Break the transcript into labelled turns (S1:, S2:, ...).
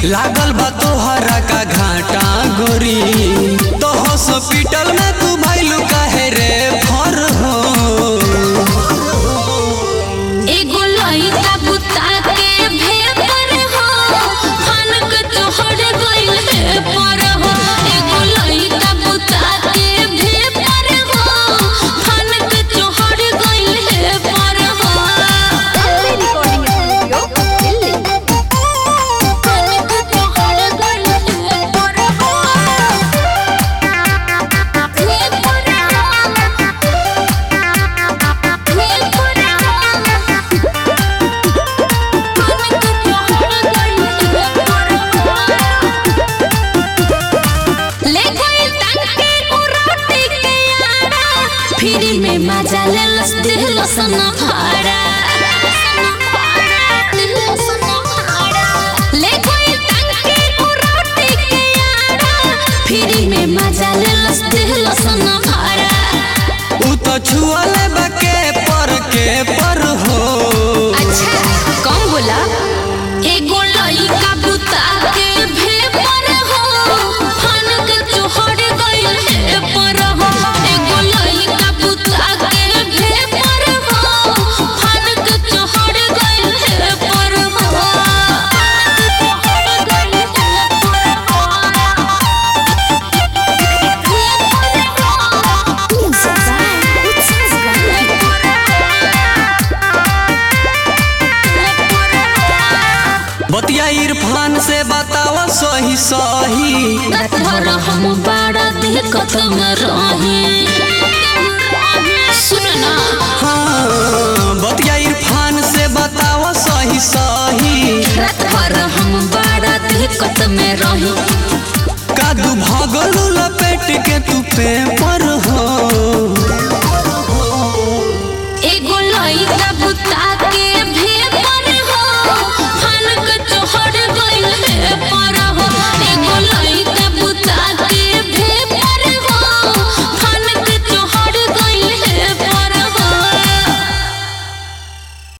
S1: लागल बा तोहरा का घाटा गोरी तो हॉस्पिटल में तू भैलू काहे रे फर हो
S2: एगो लइका बुता के भेपर हो फनक तोहर गइल है पर हो एगो लइका बुता के भेपर हो फनक तोहर गइल है पर हो
S3: रिकॉर्डिंग स्टूडियो दिल्ली
S2: फनक तोहर गइल है पर हो भेपर फ्री में मजा ले लस दिल सन भाड़ा ले कोई टंके उराटी के यारा फ्री में मजा ले लस दिल सन भाड़ा
S1: उ तो छुअले बा के पर के पर हो
S2: अच्छा कौन बोला एगो लइका बुता के भेपर हो फनक तोहर गइल है पर हो एगो लइका बुता के भेपर हो फनक तोहर गइल है पर हो तोहर गइल है
S1: बतिया इरफान से बतावा सही सही
S2: रात भर हम बड़ा दिक्कत में रहे सुन ना
S1: हाँ बतिया इरफान से बतावा सही सही
S2: रात भर हम बड़ा दिक्कत में रही
S1: कादू भगलू लपेट के तू पेपर